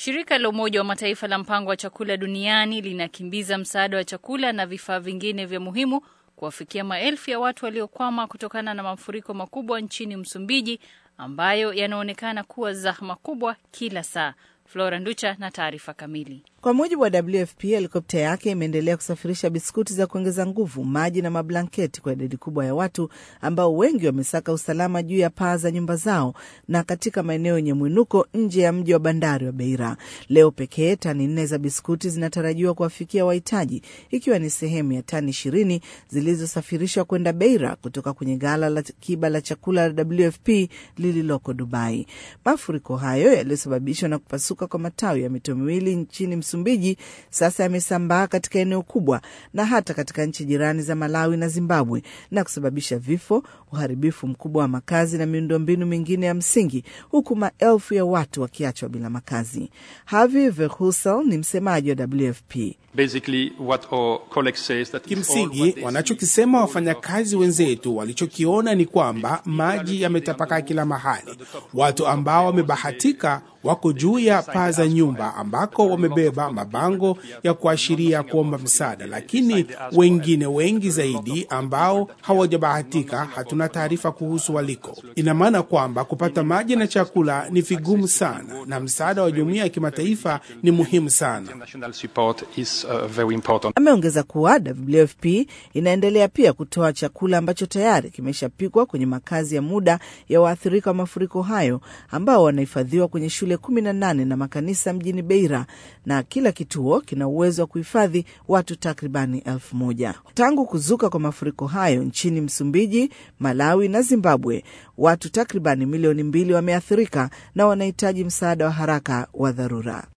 Shirika la Umoja wa Mataifa la Mpango wa Chakula Duniani linakimbiza msaada wa chakula na vifaa vingine vya muhimu kuwafikia maelfu ya watu waliokwama kutokana na mafuriko makubwa nchini Msumbiji ambayo yanaonekana kuwa zahma kubwa kila saa. Flora Nducha na taarifa kamili. Kwa mujibu wa WFP, helikopta yake imeendelea kusafirisha biskuti za kuongeza nguvu, maji na mablanketi kwa idadi kubwa ya watu ambao wengi wamesaka usalama juu ya paa za nyumba zao na katika maeneo yenye mwinuko nje ya mji wa bandari wa Beira. Leo pekee tani nne za biskuti zinatarajiwa kuwafikia wahitaji, ikiwa ni sehemu ya tani ishirini zilizosafirishwa kwenda Beira kutoka kwenye ghala la kiba la chakula la WFP lililoko Dubai. Mafuriko hayo yaliyosababishwa na kupasuka kwa matawi ya mito miwili nchini Msumbiji sasa yamesambaa katika eneo kubwa na hata katika nchi jirani za Malawi na Zimbabwe na kusababisha vifo, uharibifu mkubwa wa makazi na miundombinu mingine ya msingi, huku maelfu ya watu wakiachwa bila makazi. Harvey Verhulsen ni msemaji wa WFP. Kimsingi, wanachokisema wafanyakazi wenzetu walichokiona ni kwamba maji yametapakaa kila mahali. Watu ambao wamebahatika wako juu ya paa za nyumba ambako wamebeba mabango ya kuashiria kuomba msaada, lakini wengine wengi zaidi ambao hawajabahatika, hatuna taarifa kuhusu waliko. Ina maana kwamba kupata maji na chakula ni vigumu sana, na msaada wa jumuiya ya kimataifa ni muhimu sana. Ameongeza kuwa WFP inaendelea pia kutoa chakula ambacho tayari kimeshapikwa kwenye makazi ya muda ya waathirika wa mafuriko hayo ambao wanahifadhiwa kwenye shule kumi na nane na makanisa mjini Beira, na kila kituo kina uwezo wa kuhifadhi watu takribani elfu moja. Tangu kuzuka kwa mafuriko hayo nchini Msumbiji, Malawi na Zimbabwe, watu takribani milioni mbili wameathirika na wanahitaji msaada wa haraka wa dharura.